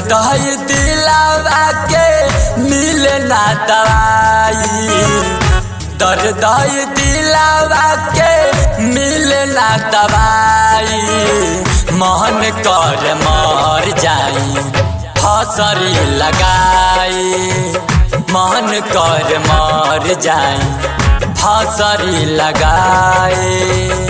दही दिलावा के मिले ना दवाई दर दही दिलावा के मिले ना दवाई मन कर मर जाई फसरी लगाई मन कर मर जाई फसरी लगाई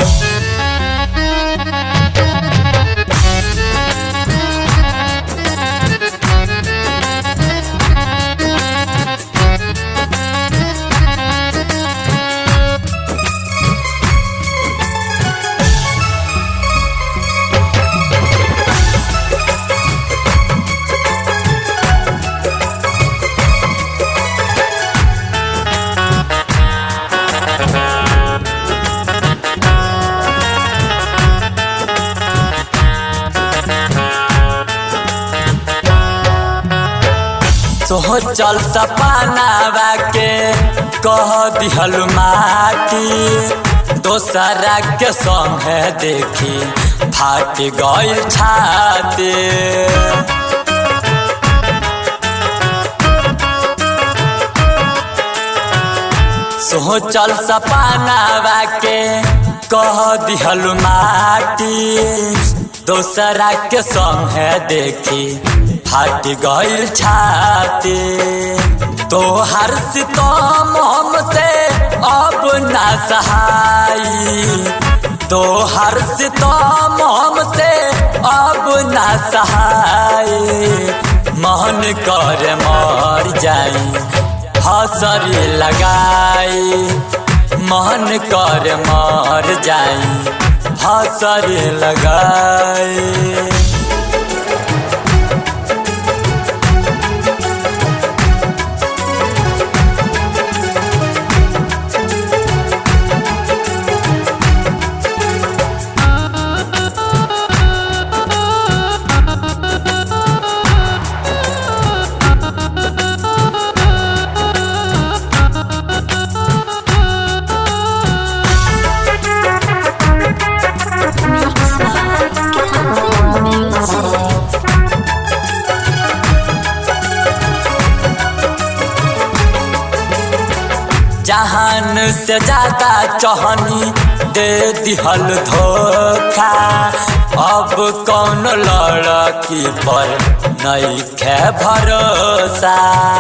सोह चल सपनावा के कह दिहल माटी दोसरा के संग देखी फाट गइल छाती सोह चल सपनावा के कह दिहल माटी दोसरा के संग देखी फाट गइल छाती तोहर सितम हमसे अब ना सहाई तोहर सितम हमसे अब ना सहाई मन कर मर जाई हसरी लगाई मन कर मर जाई हसरी लगाई Mix by Calvin Music. जहान से ज्यादा चहनी दे दिहल धोखा अब कौन लड़की पर नहीं खे भरोसा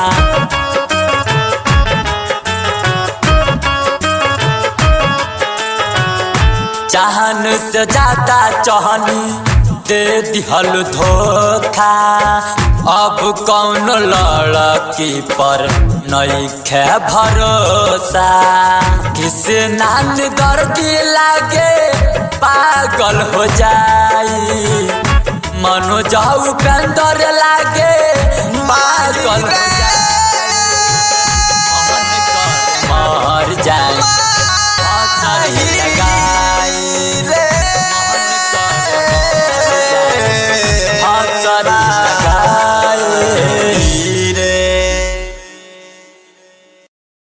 जहान से ज्यादा चहनी दे दिहल धोखा अब कौन लड़की पर नहीं खे भरोसा किस नान दर्दी लागे पागल हो जाई मनो जाऊ पेंदर लागे पागल हो जाई मर जाए